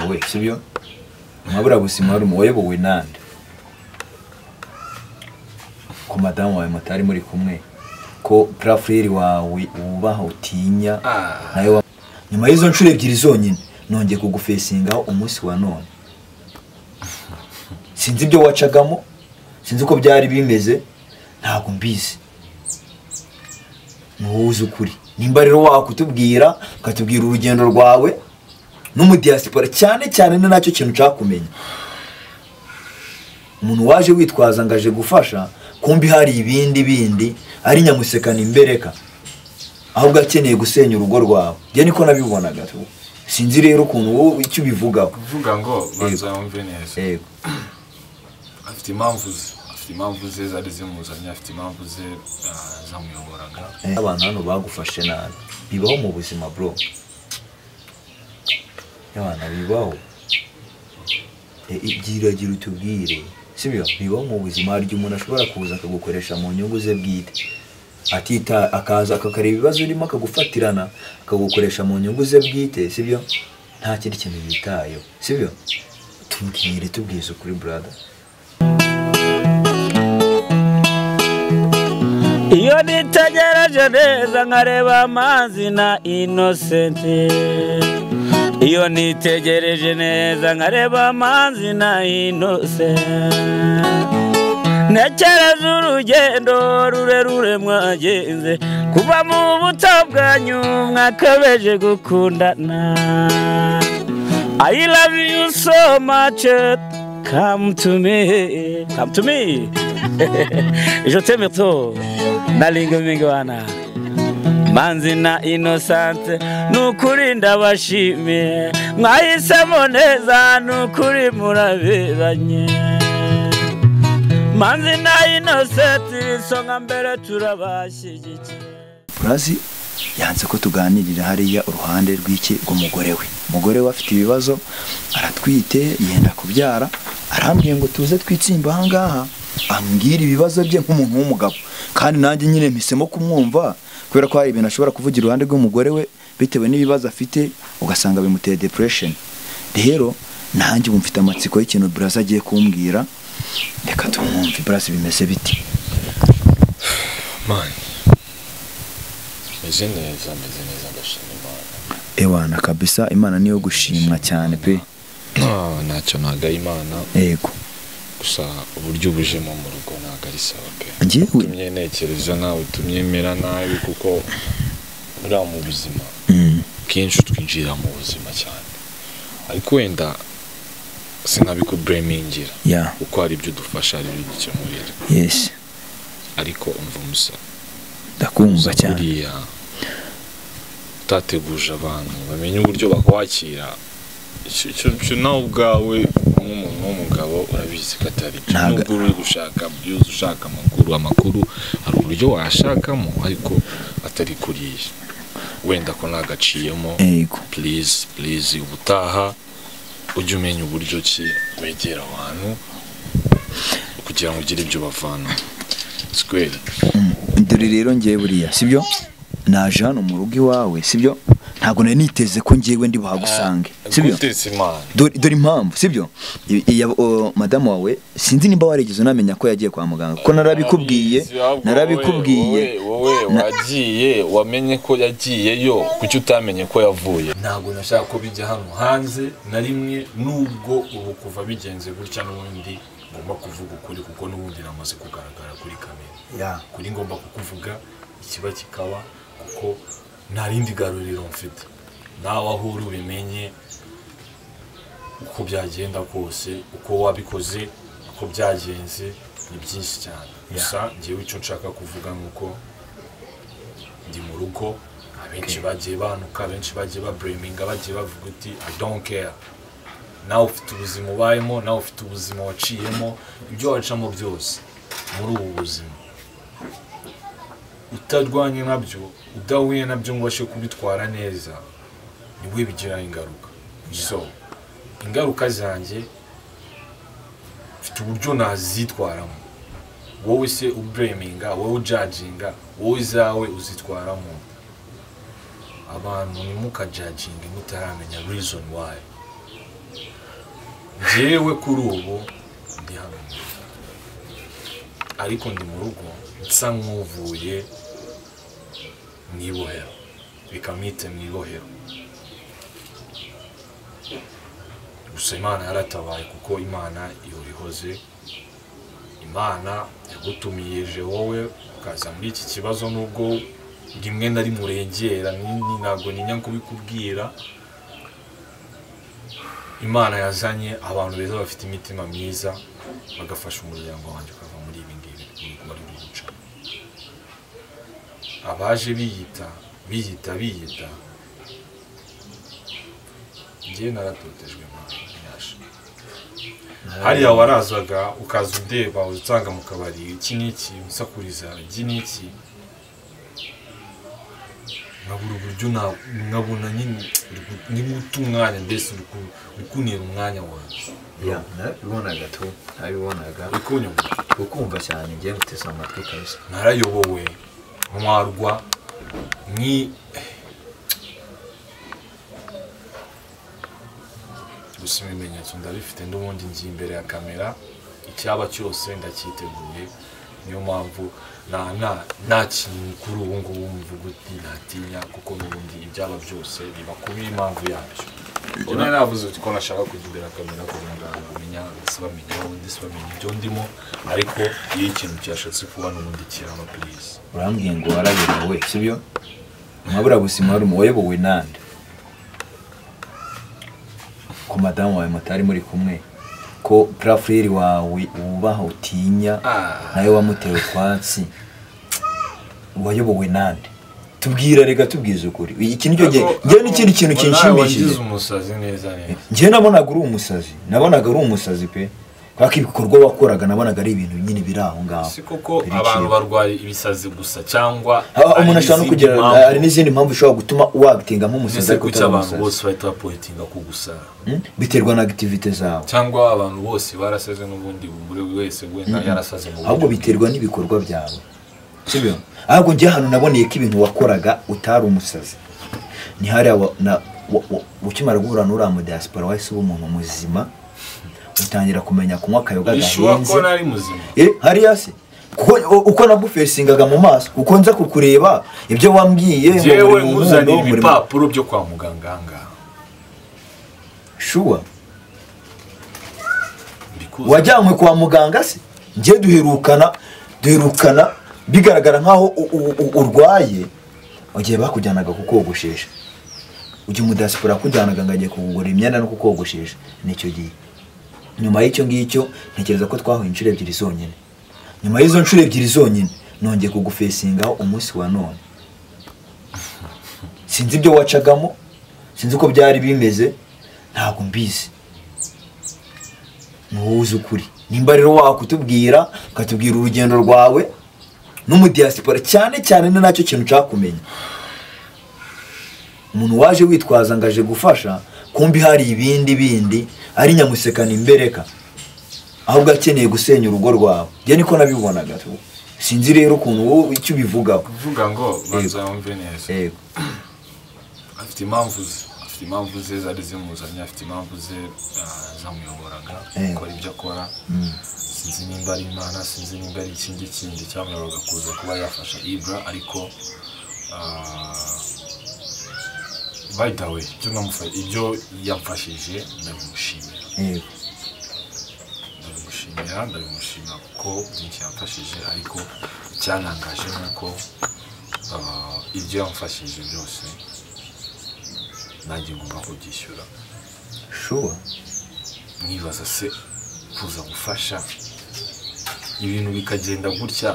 we sibyo umwaburabuzima wari wayobowe nande ko madamu wawe mutari muri kumwe ko purafureri wawe wubaha utinya nayo wa- nyuma y'izo nshuro ebyiri zonyine nongeye kugufesingaho umunsi wa none sinzi ibyo wacagamo sinzi uko byari bimeze ntabwo mbizi ni wowe uzi ukuri nimba rero wakutubwira ukatubwira urugendo rwawe n'umudiyasipora cyane cyane ni nacyo kintu nshaka kumenya umuntu waje witwaza ngo aje gufasha kumbi hari ibindi bindi ari nyamusekana imbereka ahubwo akeneye gusenya urugo rwawe njye niko nabibonaga sinzi rero ukuntu wowe icyo ubivugaho kuvuga ngo banza wumve neza yego afite impamvu ze afite impamvu ze zari zimuzanye afite impamvu ze ah, zamuyoboraga Eh, abantu hano bagufashe nabi bibaho mu buzima bro abana bibaho Eh, ibyiringiro utubwire sibyo bibaho mu buzima hari igihe umuntu ashobora kuza akagukoresha mu nyungu ze bwite atita akaza akakareba ibibazo urimo akagufatirana akagukoresha mu nyungu ze bwite sibyo nta kindi kintu yitayeho sibyo tubwire tubwize ukuri brother iyo nitegereje neza nkareba amazi na inosenti iyo nitegereje neza nkareba amazi na inosenti ntekereza urugendo rurerure mwagenze kuva mu buto bwanyu mwakabeje gukundana I love you so much come to me come to me je t'aime trop nalinga mingwana manzi na inosante nukuri ndabashimiye mwahisemo neza nukuri muraberanye manzi na inosenti isonga mbere turabashyigikiye urazi yanze ko tuganirira hariya uruhande rw'iki rw'umugore we umugore we afite ibibazo aratwite yenda kubyara arambwiye ngo tuze twitsimba ahangaha ambwira ibibazo bye nk'umuntu w'umugabo kandi nanjye nyine mpisemo kumwumva kubera ko hari ibintu ashobora kuvugira iruhande rw'umugore we bitewe n'ibibazo afite ugasanga bimuteye depression rero nanjye ubu mfite amatsiko y'ikintu buraza agiye kumbwira reka tumwumve buraza bimeze biti mani meze neza meze neza ndashima imana ewana kabisa imana niyo gushimwa cyane pe Ah, ntacyo ntago ari imana yego gusa uburyo ubujemo mu rugo ntago ari sawa pe njyewe utumye ntekereza nawe utumye mera nabi kuko uriya mu buzima Mm. kenshi twinjira mu buzima cyane ariko wenda sinabikuburemingira ya kuko hari ibyo udufasha hari ibyo udukemurira yesi ariko umva umusa ndakumva uza cyane buriya utateguje abantu bamenye uburyo bakwakira icyo- icyo icyo nawe ubwawe nk'umuntu w'umugabo urabizi ko atari byo Ntabwo- nubwo uri gushaka byuzi ushaka amakuru amakuru hari uburyo washakamo ariko atari kuriya wenda ko nagaciyemo yego purize purize ubutaha ujye umenya uburyo ki wegera abantu kugira ngo ugire ibyo bavana sikweri dore rero ngewe buriya sibyo naje hano mu rugo iwawe sibyo ntabwo nari niteze ko ngewe ndi buhagusange sibyo guteza imana dore dore impamvu sibyo I- iya- o, madamu wawe sinzi nimba warigeze unamenya ko yagiye kwa muganga kuko narabikubwiye Narabizi, ahubwo narabikubwiye wowe wowe, wowe Na- wagiye wamenye ko yagiyeyo kuki utamenye ko yavuye ntabwo nashaka ko bijya hano hanze na rimwe nubwo ubu kuva bigenze gutya n'ubundi ngomba kuvuga ukuri kuko n'ubundi namaze kugaragara kuri kamera Ya, kuri ngomba kukuvuga ikiba kikaba kuko nta rindi garuriro mfite nawe aho uri ubimenye uko byagenda kose uko wabikoze uko byagenze ni byinshi cyane gusa ngewe icyo nshaka kuvuga ni uko ndi mu rugo abenshi bagiye banuka abenshi bagiye babureminga bagiye bavuga uti i don't care nawe ufite ubuzima ubayemo nawe ufite ubuzima waciyemo ibyo wacamo byose muri ubu buzima utarwanye nabyo udahuye nabyo ngo ubashe kubitwara neza niwe bigira ingaruka so ingaruka zanjye mfite uburyo nazitwaramo wowe se ubreminga wowe ujaginga wowe zawe uzitwaramo abantu ntimukajaginge mutaramenya reason why njyewe kuri ubu ndi hano mu rugo. ariko ndi mu rugo nsa nk'uvuye mu ibohero bikamwite mu ibohero gusa imana yaratabaye kuko imana ihora ihoze imana yagutumije wowe ukaza muri iki kibazo nubwo rimwe na rimwe urengera ni- ni- ntabwo ninya kubikubwira imana yazanye abantu beza bafite imitima myiza bagafasha umuryango wanjye ukava muri ibi ngibi wari uri guca abaje biyita biyita biyita njye naratotejwe imana nyasha hariya warazaga ukaza undeba usanga mu kabari iki n'iki usakuriza iki n'iki nkabura uburyo na- nkabona nyine uri gu- ni guta umwanya mbese uri ku- uri kunira umwanya wawe ya nabibonaga tu nabibonaga uri kunyumva ukumva cyane ngiye guteza amatwi kabisa narayobowe ntwarwa ni gusa ibimenyetso ndabifite n'ubundi ngiye imbere ya kamera icyaba cyose ndacyiteguye niyo mpamvu nta nta nta kintu kuri ubu ngubu mvuga uti natinya kuko n'ubundi ibyaba byose biba kubi impamvu yabyo ubwo nari navuze uti ko nashaka kujya imbere ya kamera kugira ngo abantu bamenya ndetse bamenye aho ndi ndetse bamenye ibyo ndimo ariko iyo ikintu cyashatse kuba n'ubundi kiraba purize urambwiye ngo warayobowe sibyo mwaburabuzima wari umu- wayobowe nande ko madamu wawe mutari muri kumwe ko purafuriri wawe wubaha utinya nawe wamuteye utwatsi wayobowe nande tubwira reka tubwize ukuri iki nicyo gihe njyewe n'ikindi kintu kinshimishije wagize umusazi neza neza njyewe nabonaga uri umusazi nabonaga uri umusazi pe kubera ko ibikorwa wakoraga nabonaga ari ibintu nyine biri aho ngaho si koko Biri abantu kimwe. barwaye ibisazi gusa cyangwa Haba hari umuntu ashobora no n'izindi kugira mpamvu. hari n'izindi mpamvu ushobora gutuma wagitinga nk'umusazi ese ariko kuki utari abantu umusazi bose bahita bapointinga ku gusa Hmm? biterwa na akitivite zawe cyangwa abantu bose barasaze n'ubundi buri wese wenda yarasaze mu buryo ahubwo bwe. biterwa n'ibikorwa byawe sibyo ahubwo njye ahantu naboneye ko ibintu wakoraga utari umusazi ni hariya wa- na- wa- wa- ukimara guhura n'uriya mu diaspora wahise uba umuntu muzima utangira kumenya kunywa akayoga bishuwa ko gahenze nari muzima Eh, hariya se kuko u- uko nagufesingaga mu maso uko nza kukureba ibyo wambwiye ngo yewe muri mu nkuzanira muri mu- ibipapuro byo kwa muganga ahangaha shuwa Mbikuzi. wajyanywe kwa muganga se njye duherukana duherukana bigaragara nk'aho u- u- u- urwaye igihe bakujyanaga kukogoshesha ujya umudasipora akujyanaga ngo agiye kugura imyenda no kukogoshesha nicyo gihe nyuma y'icyo ngicyo ntekereza ko twahuye inshuro ebyiri zonyine nyuma y'izo nshuro ebyiri zonyine nongeye kugufesingaho umunsi wa none sinzi ibyo wacagamo sinzi uko byari bimeze ntabwo mbizi ni wowe uzi ukuri nimba rero wakutubwira ukatubwira urugendo rwawe n'umudiyasipora cyane cyane ni nacyo kintu nshaka kumenya umuntu waje witwaza ngo aje gufasha kumbi hari ibindi bindi ari nyamusekana imbereka ahubwo akeneye gusenya urugo rwawe njye niko nabibonaga tu. sinzi rero ukuntu wowe icyo ubivugaho kuvuga ngo banza yumve neza yego afite impamvu ze afite impamvu ze zari zimuzanye afite impamvu ze ah, zamuyoboraga Eh. akora ibyo akora sinzi nimba ari imana sinzi nimba ari ikindi kindi cyamuyoboraga kuza kuba yafasha ibura ariko ah, by the way ibyo namufa- ibyo yamfashije ndabimushimira yego ndabimushimira ndabimushimira kuko byinshi yamfashije ariko icyantangaje ni uko ah, ibyo yamfashije byose nanjye ngomba kubyishyura shuwa nibaza se kuza gufasha ibintu bikagenda gutya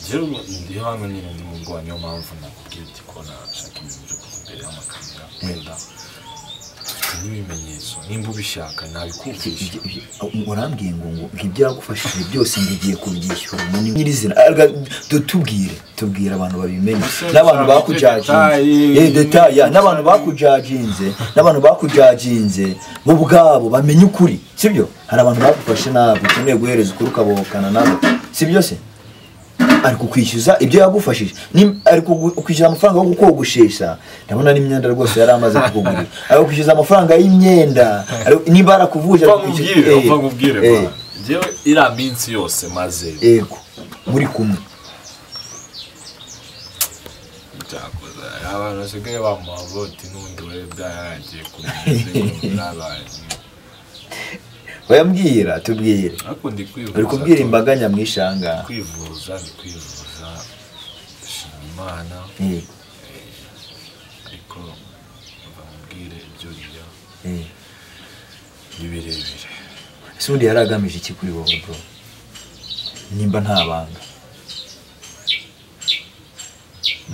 njyewe ubu ndi hano nyine ndi mu bwoba niyo mpamvu nakubwiye uti ko nashaka ibintu byo kuva imbere y'amakamera wenda mfite n'ibimenyetso nimba ubishaka nabikubwisha Ibyo- ibyo- urambwiye ngo ngo ibyo yagufashije byose ngo igiye kubyishyura umuntu nyirizina tubwire tubwire abantu babimenye Gusa n'abantu nshaka bakujaginze detail. Eh, detail, ya, n'abantu bakujaginze n'abantu bakujaginze bo ubwabo bamenye ukuri sibyo hari abantu bagufashe nabi ukeneye guhereza ukuri ukabohokana nabo sibyo se ari kukwishyuza ibyo yagufashije Ni- ari kugu- kukwishyuza amafaranga yo kukogoshesha ndabona n'imyenda rwose yari amaze kukugurira ari kukwishyuza amafaranga y'imyenda ari- niba arakuvuje upfa ari kukwishyuza- nkubwire Eh, upfa nkubwire eh, mwana. njyewe iriya minsi yose maze yego muri kumwe byakoze abantu basigaye bamuha voti n'ubundi we byarangiye ku minsi byabaye bayambwira tubwire ariko ndi kwivuza uri kubwira tu- imbaga nyamwinshi aha ngaha kwivuza ni kwivuza ndashima imana Eh, ariko mba mubwire ibyo riya eh. ni birebire ese ubundi yari agamije iki kuri wowe bro nimba nta banga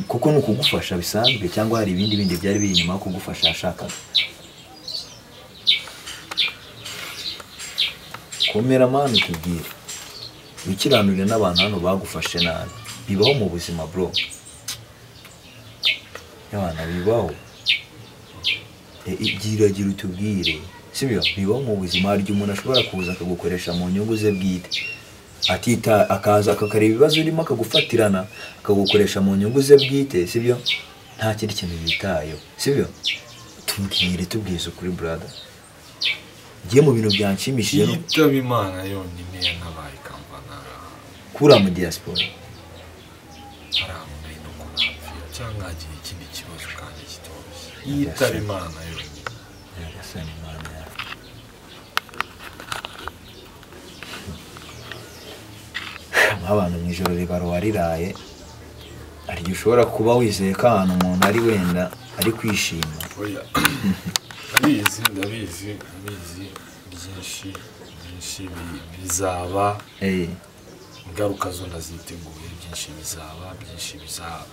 kuko ni ukugufasha bisanzwe cyangwa hari ibindi bindi byari biri inyuma yo kugufasha yashakaga komera mani utubwire wikiranure n'abantu hano bagufashe nabi bibaho mu buzima bro abana bibaho E- ibyiringiro utubwire sibyo bibaho mu buzima hari igihe umuntu ashobora kuza akagukoresha mu nyungu ze bwite atita akaza akakareba ibibazo urimo akagufatirana akagukoresha mu nyungu ze bwite sibyo nta kindi kintu yitayeho sibyo tubwire tubwize ukuri brada ngiye mu bintu byanshimishije no yitaba imana yonyine yanabaye kampana kura mu diaspora arambaye no kunapfira cyangwa agira ikindi kibazo kandi kitoroshye yitaba imana yonyine nyagasani imana yawe nk'abantu mu ijoro ribarwa riraye hari igihe ushobora kuba wizeye ko ahantu umuntu ari wenda ari kwishima oya ndabizi ndabizi ndabizi byinshi byinshi bi- bizaba Eh, ingaruka zo ndaziteguye byinshi bizaba byinshi biza-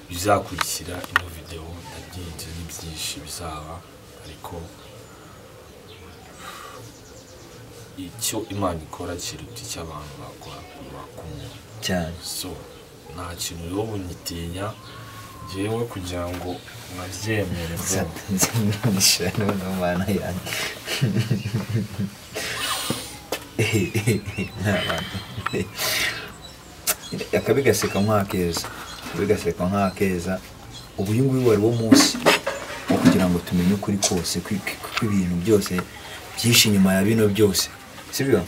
bizakurikira ino videwo ndabyinze ni byinshi bizaba ariko icyo imana ikora kiruta icyo abantu bakora ku muntu cyane so nta kintu rero bunyitinya ngewe kugira ngo mwabyemere bro. nzamwisha noneho mana yanjye n'abantu akabi gaseka nk'akeza akabi gaseka nk'akeza ubu uyu nguyu wari wo munsi wo kugira ngo tumenye ukuri kose kwi- kwi- kw'ibintu byose byinshi inyuma ya bino byose sibyo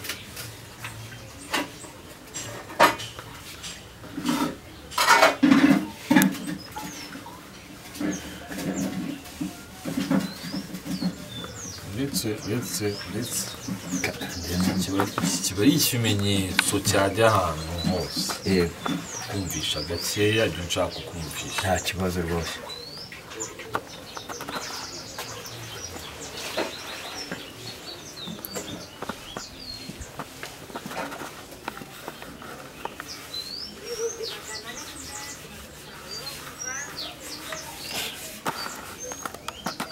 uretse uretse uretse Kiba- kiba ari ikimenyetso cyajya ahantu hose yego kumvisha gakeya ibyo nshaka kumvisha nta kibazo rwose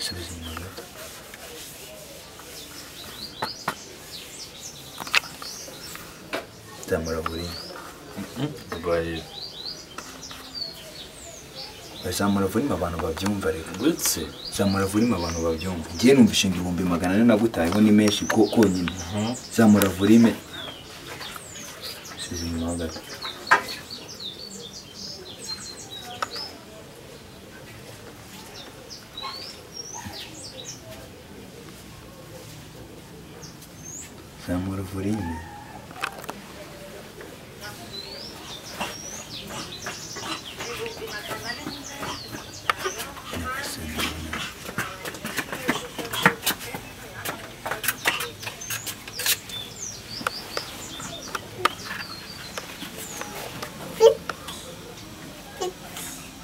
Subiza inyuma gato. zamura buriya Babaye. zamura vurima abantu babyumva reka uretse zamura vurima abantu babyumva ngiye numva inshinga ibihumbi magana ane nagutayeho ni menshi ko konyine zamura vurime size inyuma ho gato zamura vurime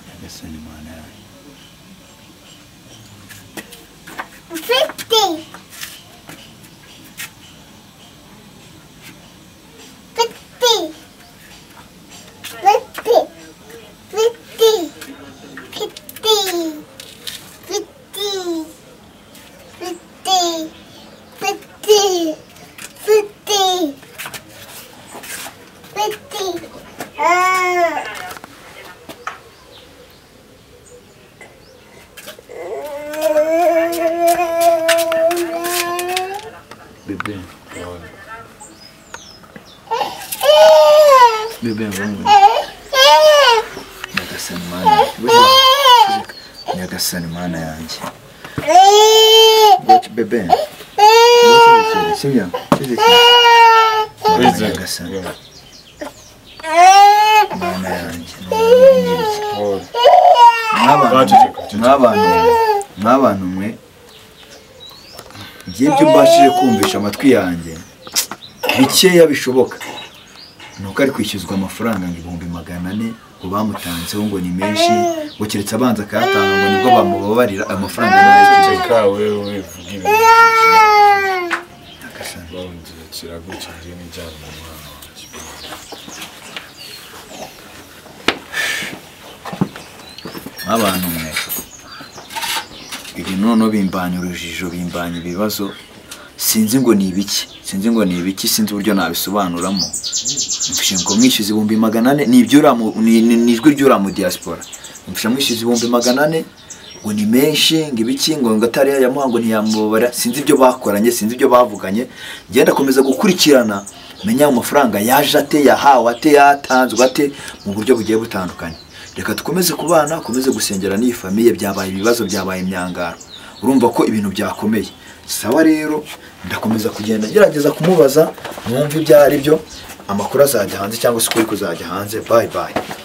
nyagasani imana yawe Fifty. Fifty. Fifty. Fifty. Fifty. Fifty. Fifty. Fifty. Fifty. Fifty. Ah. bebe Ah. bebe ngo nyagasani mana yanjye Eeeeh! Watch bebe Eeeeh! sibyo cyerekana Eeeeh! mana Wizard. nyagasani Eeeeh! mana yanjye ntunyenyeri Mwabantu- mwabantu mwabantu mwe njye ibyo mbashije kumvisha amatwi yanjye bikeya bishoboka ni uko ari kwishyuzwa amafaranga ngo ibihumbi magana ane ngo bamutanzeho ngo ni menshi ngo keretse abanza akayatanga ngo nibwo bamubabarira amafaranga nayo Ceka wewe vuga ibintu byinshi kiragutse ngiye n'ijyana mu mwana wanjye nk'abantu mwe ibi noneho bimbanya urujijo bimbanya ibibazo sinzi ngo ni ibiki sinzi ngo ni ibiki sinzi uburyo nabisobanuramo mfashe ngo mwishyuze ibihumbi magana ane ni ibyo uriya mu- ni- ni- ni ijwi ry'uriya mu diaspora mfashe mwishyuze ibihumbi magana ane ngo ni menshi ngo ibiki ngo ngo atari yayamuha ngo ntiyamubabara sinzi ibyo bakoranye sinzi ibyo bavuganye ngenda akomeza gukurikirana menya ayo mafaranga yaje ate yahawe ate yatanzwe ate mu buryo bugiye butandukanye reka dukomeze kubana ukomeze gusengera n'iyi famiye byabaye ibibazo byabaye imyangaro urumva ko ibintu byakomeye sawa rero ndakomeza kugenda ngerageza kumubaza mwumve ibyo ari byo amakuru azajya hanze cyangwa se ukuri kuzajya hanze bayi bayi